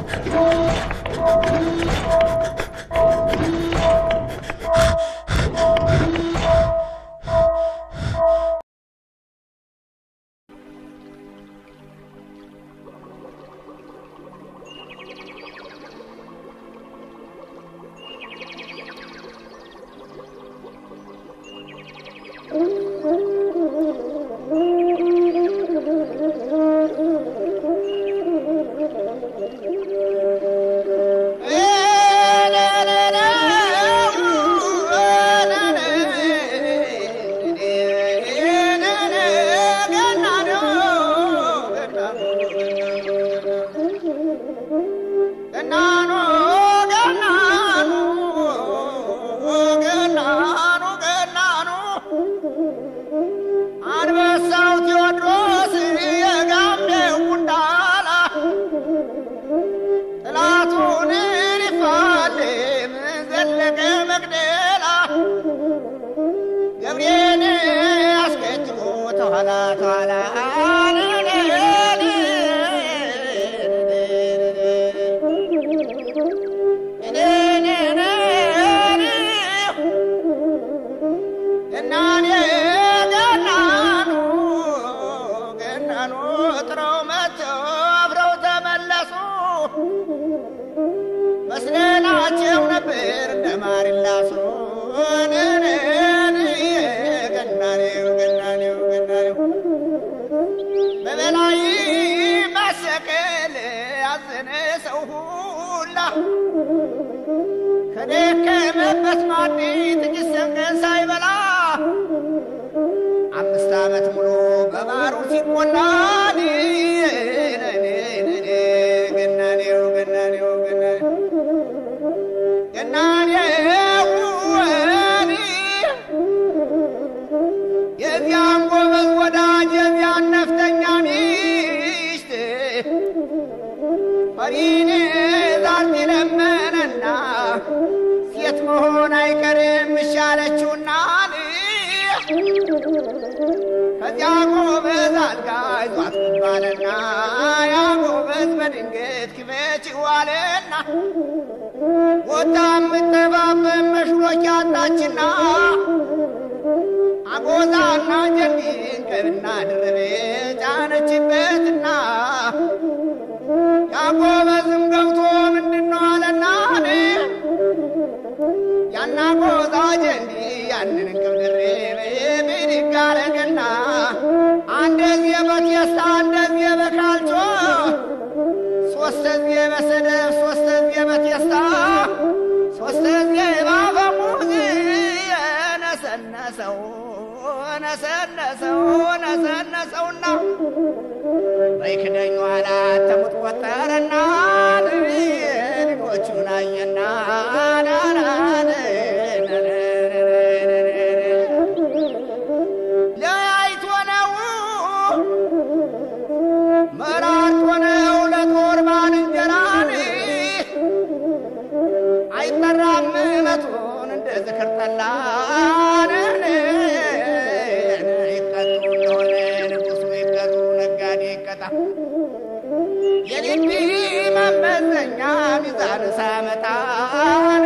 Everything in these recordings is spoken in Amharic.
ገናኑ ገናኑ ገናኑ ገናኑ አንበሳው ቴዎድሮስ የጋምቤው ጉንዳላ ጥላቱን ሊፋለም ዘለቀ መቅደላ ገብርኤል አስከትሎ ተኋላ ተኋላ ገናኔ ገናኑ ገናኑ ጥረው መጥተው አብረው ተመለሱ መስለናቸው ነበር እንደ ማር ላሱ ገናኔው ገናኔው ገናኔው በበላይ ማሰቀል ያዘነ ሰው ሁላ ከደከመበት ማዲ ጥቂት ሰንገን ሳይበላ አምስት ዓመት ሙሉ በባሩ ሲቆላ ገናኔው ገናኔው ገናኔው ገናኔው የዚያን ጎበዝ ወዳጅ የዚያን ነፍተኛ ሚስት ፈሪኔ ዛቲ ለመነና ሴት መሆን አይቀርም እሻለችውና ከዚያ ጎበዝ አልጋ ይዟት ባለና ያ ጎበዝ በድንገት ክፈች ዋለና ወጣ የምጠባበብ መሽሎች ያጣችና አጎዛና ጀንቢን ቀብና ድርቤ ጫነችበትና ያጎበዝም ገብቶ ምንድነው አለና ያና ጎዛ ጀንዲ ያንን እንቅብ ድሬቤ ብድግ አረገና አንደዚህ በቴስታ እንደዚህ በካልቾ ሶስተዚህ በሰደፍ ሶስተዚህ በቴስታ ሶስተዚህ ባፈሙዝ ነሰነሰው ነሰነሰው ነሰነሰውና በይክደኝ ኋላ ተሙት ቆጠረና ልጆቹን አየና ለያይቶ ነው መራርቶ ነው ለጦር ባልንጀራን አይጠራም መቶን እንደ ዝክር ጠላን ይቀጡ እንደሆነ ንጉሱ ይቀጡ ነጋዴ ይቀጣ የልቢ መመዘኛ ሚዛን ሳመጣን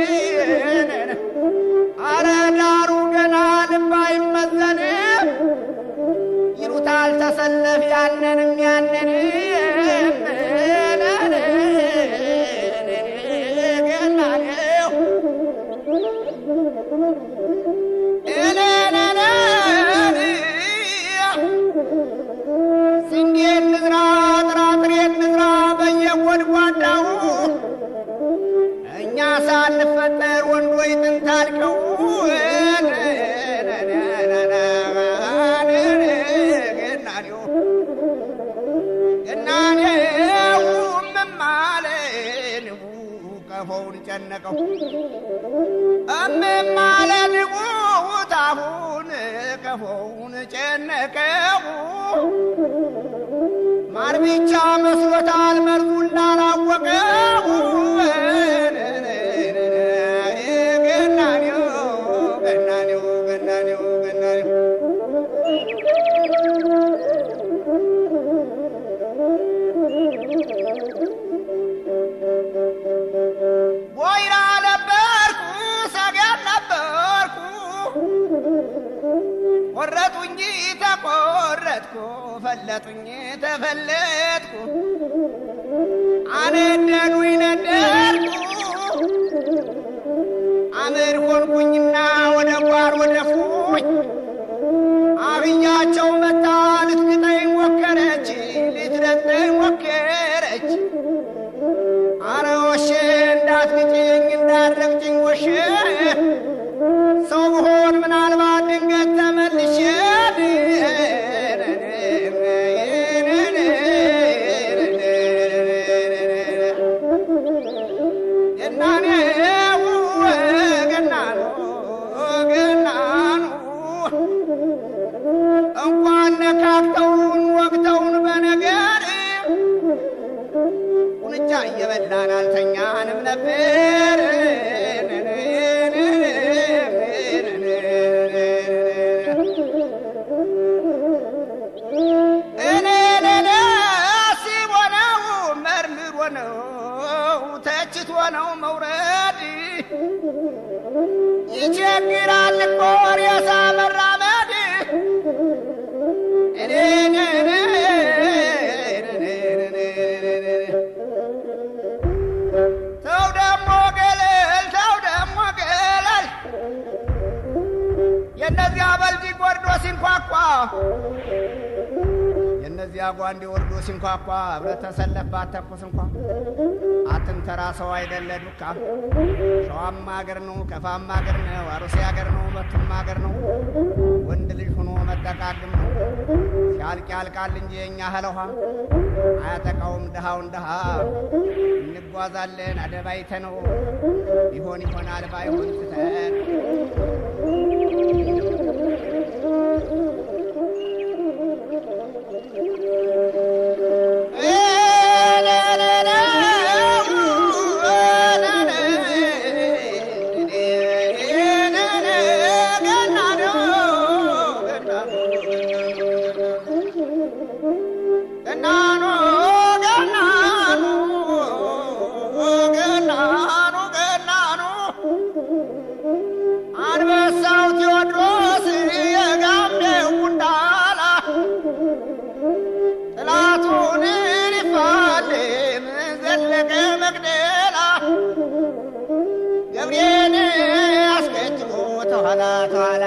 አረ ዳሩ ገና ልብ አይመዘንም ይሉታል ተሰለፍ ያንንም ያንንም ገናኔው ስንዴ እንዝራ ጥራጥሬ እንዝራ በየጎድጓዳው እኛ ሳንፈጠር ወንዶች ጥንት አልቀው ገናኔው ገናኔው እምማለ ንቡ ቀፎውን ጨነቀው እምማለ ንቡ ታሁን ቀፎውን ጨነቀው ማር ብቻ መስሎታል መርዙ እንዳላወቀው ገናኔው ገናኔው ገናኔው ገናኔው ተፈለጥኩ ፈለጡኝ ተፈለጥኩ አነደዱኝ ነደድኩ አመድ ሆንኩኝና ወደ ጓር ወደፉኝ አህያቸው መታ ልትግጠኝ ሞከረች ልትረግጠኝ ሞከረች አረ ወሼ እንዳትግጭኝ እንዳትረግጭኝ ወሼ ሰው ብሆን ምናልባት ድንገት ተመልሼ ገናኔው ገናኑ ገናኑ እንኳን ነካክተውን ወቅተውን በነገር ቁንጫ እየበላን አልተኛንም ነበር። እኔ ለለ ሲቦነው መርምሮ ነው ተችቶ ነው መውረድ ይቸግራል እኮ ሬሳ መራመድ እኔ ተው ደሞ ገለል ተው ደሞ ገለል የእነዚያ በልጅ ወርዶ ሲንኳኳ የእነዚያ ጓንዴ ወርዶ ሲንኳኳ ህብረት ተሰለባት ተኩስ እንኳ አትንተራ ሰው አይደለ ዱካ ሸዋም አገር ነው ከፋም አገር ነው አሩሴ አገር ነው በቱም አገር ነው ወንድ ልጅ ሆኖ መጠቃቅም ነው ሲያልቅ ያልቃል እንጂ የእኛ ህለኋ አያጠቃውም ድሃውን ድሃ እንጓዛለን አደባይተ ነው ቢሆን ይሆናል ባይሆን ትተን ገናኑ ገናኑ ገናኑ ገናኑ አንበሳው ቴዎድሮስ የጋምዴው ጉንዳላ ጥላቱን ሊፋለም ዘለቀ መቅደላ ገብርኤል አስከትሎ ተኋላ ተኋላ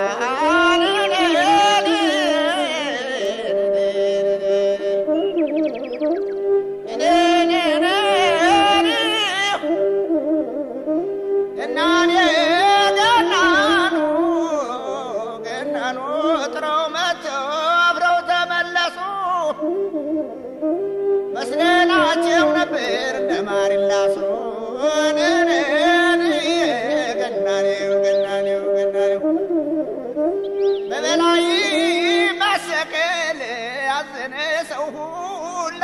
ገናኔ ገናኑ ገናኑ ጥረው መጥተው አብረው ተመለሱ መስለናቸው ነበር እንደማሪላሱ ገናኔው ገናኔው ገናኔው በበላይ ማሰቀል ያዘነ ሰው ሁላ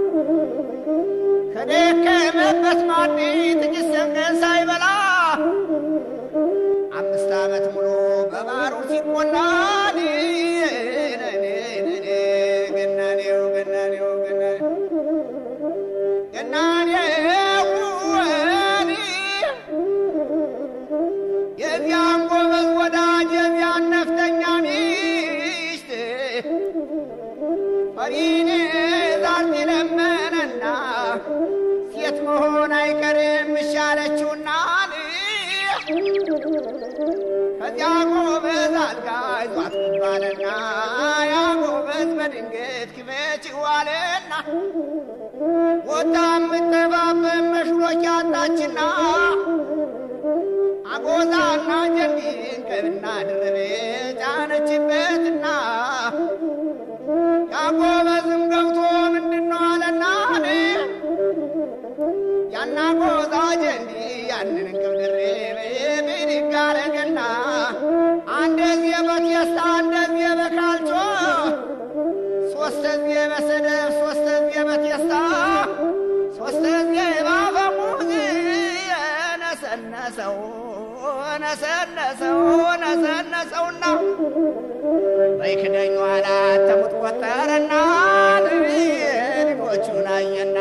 ከደከመበት ማዲ ጥቂት ሰንገን ሳይበላ አምስት ዓመት ሙሉ በባሩ ሲቆላ ገናኔው ገናኔው ገናኔው የዚያን ጎበዝ ወዳጅ የዚያን ነፍጠኛ ሚስት ፈሪኔ ዛቲ ለመነና ሴት መሆን አይቀርም እሻለችውና ከዚያ ጎበዝ አልጋ ይዟት ገባልና ያ ጎበዝ በድንገት ክፈች ዋለና ወጣ የምትጠባበብ መሽሎች ያጣችና አጎዛና ጀንዲን ከብና ድርቤ ጫነችበትና ያጎበዝም ገብቶ ምንድነው አለና ያና ጎዛ ጀንዲ ያንን እንቅብ ድሬቤ ብድግ አረገና አንደዚህ በቴስታ እንደዚህ በካልቾ ሶስተዚህ በሰደፍ ሶስተዚህ በቴስታ ሶስተዚህ ባፈሙዝ ነሰነሰው ነሰነሰው ነሰነሰውና በይክደኝ ኋላ ተሙት ቆጠረና ልጆቹን አየና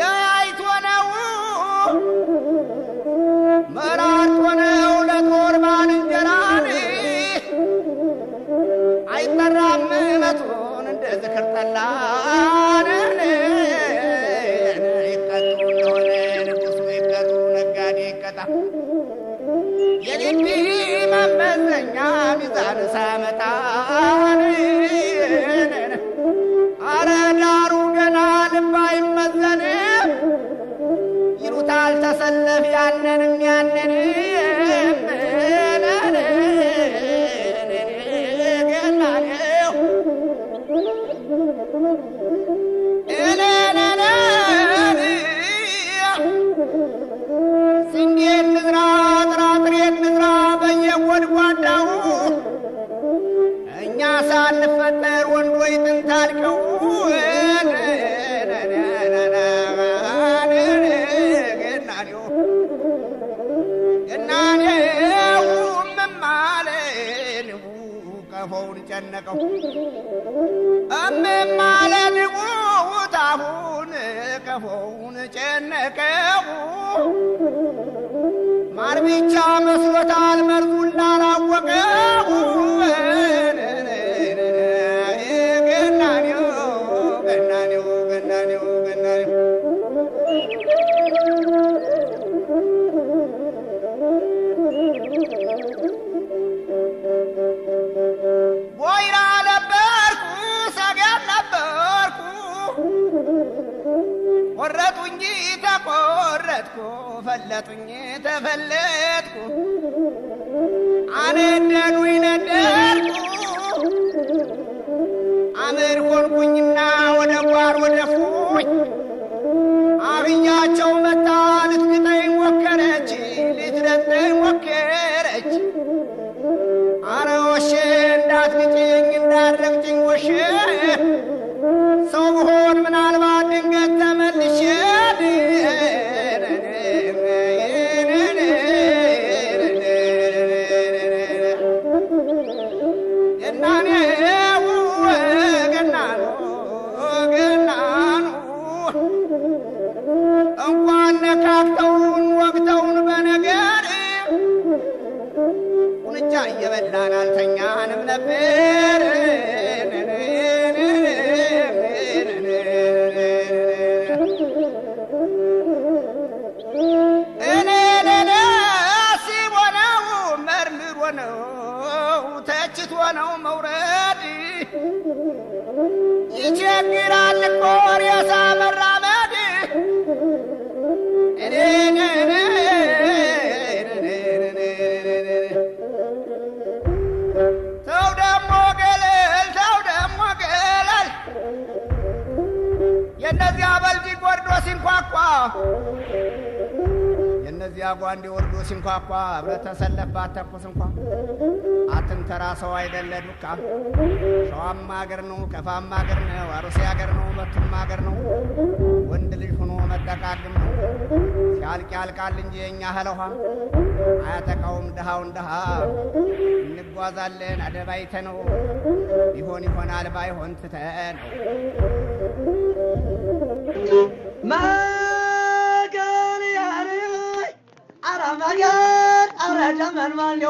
ለያይቶ ነው መራርቶ ነው ለጦር አይጠራም መቶን እንደ ዝክር ጠላን ይቀጡ እንደሆነ ንጉሱ ይቀጡ ነጋዴ ይቀጣ የግቢ መመዘኛ ሚዛን ሳመጣን አረ ዳሩ ገና ልብ አይመዘንም ይሉታል ተሰለፍ ያንንም ያንንም ገናኔው ስንዴ እንዝራ ጥራጥሬ እንዝራ በየጎድጓዳው እኛ ሳንፈጠር ወንዶይ ጥንት አልቀው ገናኔው ገናኔው እምማለን ቀፎውን ጨነቀው እምማለን ታሁን ቀፎውን ጨነቀው ማር ብቻ መስሎታል መርዙ እንዳላወቀው ገናኔው ገናኔው ገናኔው ገናኔው ወይራ ነበርኩ ሰገን ነበርኩ ቆረጡኝ ተቆረጥኩ ፈለጡኝ ተፈለጥኩ አነደዱኝ ነደርኩ አመድ ሆንኩኝና ወደ ጓር ወደፉኝ አብያቸው መታ ልትግጠኝ ሞከረች ልትረጠኝ ሞከረች አረ ወሼ እንዳትግጭኝ እንዳትረግጭኝ ወሼ ሰው ብሆን ምናልባት ድንገት ተመልሼ ገናኔው ገናኑ ገናኑ እንኳን ነካክተውን ወግተውን በነገር ቁንጫ እየበላን አልተኛንም ነበር። እኔ ለለ ሲቦነው መርምሮ ነው ተችቶ ነው መውረድ ይቸግራል እኮ ሬሳ መራመድ ተው ደሞ ገለል ተው ደሞ ገለል የእነዚያ በልጅ ወርዶ ሲንኳኳ የእነዚያ ጓንዴ ወርዶ ሲንኳኳ ህብረት ተሰለባት ተኩስ እንኳ አትንተራ ሰው አይደለ ዱካ ሸዋም አገር ነው ከፋም አገር ነው አሩሴ አገር ነው መቱም አገር ነው ወንድ ልጅ ሆኖ መጠቃቅም ነው ሲያልቅ ያልቃል እንጂ የእኛ ህለውሃ አያጠቃውም ድሃውን ድሃ እንጓዛለን አደባይተ ነው ቢሆን ይሆናል ባይሆን ትተ ነው መገን ያሬ አረ መገን አረ ደመን ማነው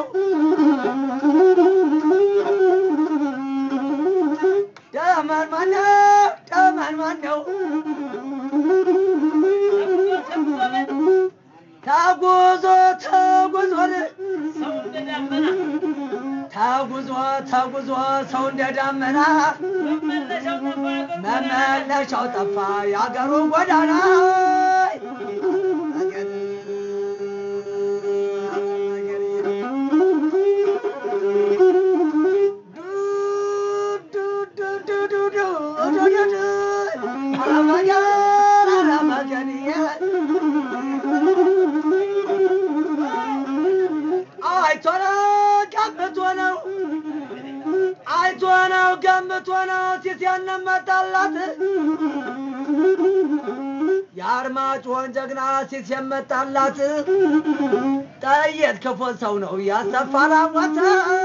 ደመን ማነው ደመን ማነው ተጉዞ ተጉዞ ተጉዞ ተጉዞ ሰው እንደ ደመና መመለሻው ጠፋ የአገሩ ጎዳና አይቶ ነው ገምቶ ነው አይቶ ነው ገምቶ ነው ሲት ያነመጣላት የአርማጭሆን ጀግና ሲት የመጣላት ጠየት ክፉ ሰው ነው ያሰፋራ ሞተ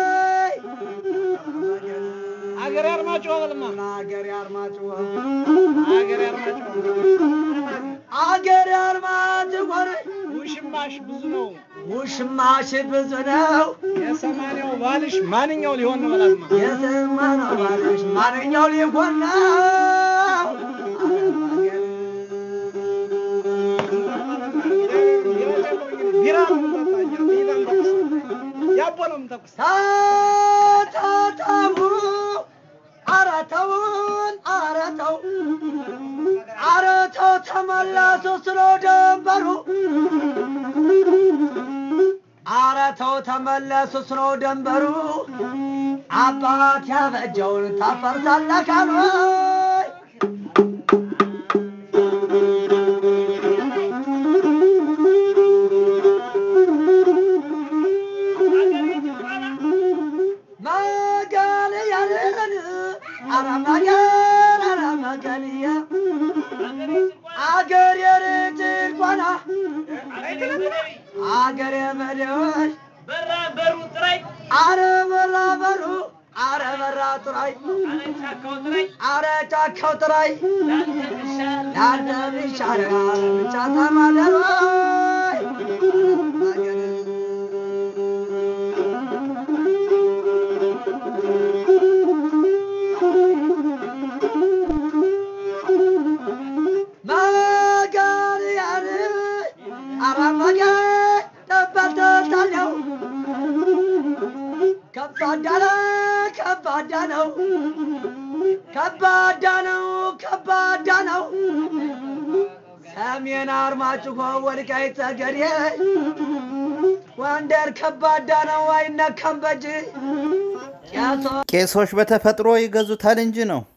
አገሬ አርማጭሆ በልማ አገሬ አርማጭሆ አገሬ አርማጭሆ አገሬ አርማጭሆ ውሽማሽ ብዙ ነው ውሽማሽ ብዙ ነው የሰማንያው ባልሽ ማንኛው ሊሆን ነው በላትማ የሰማነው ባልሽ ማንኛው ሊሆን ነው? ቢራ ነው የምንጠጣ እኛ፣ ቢራ እንጠቅስ። ያቦ ነው የምንጠቅስ። ታታታቡ ኧረ ተውን ኧረ ተው ኧረ ተው ተመለሱ ስሎ ደንበሩ ኧረ ተው ተመለሱ ስሎ ደንበሩ አባት ያበጀውን ታፈርሳለህ ካሉ መገልያልን ኧረ መገል ኧረ መገልያ አገር የርጅል ቋና አገር የመደወል በራ በሩ ጥራይ አረ በራ በሩ አረ በራ ጥራይ አረ ጫካው ጥራይ አረ ጫካው ጥራይ ላልተሻል ላንተ ይሻላል ጫታ ማደሮይ መጋልያን አረ መጋል ተበልተታለው ከባዳ ነው ከባዳ ነው ከባዳ ነው ከባዳ ነው ሰሜን አርማጭሆ ወልቃይት ጠገዴ ጎንደር ከባዳ ነው አይነካም በጅ ቄሶ ቄሶች በተፈጥሮ ይገዙታል እንጂ ነው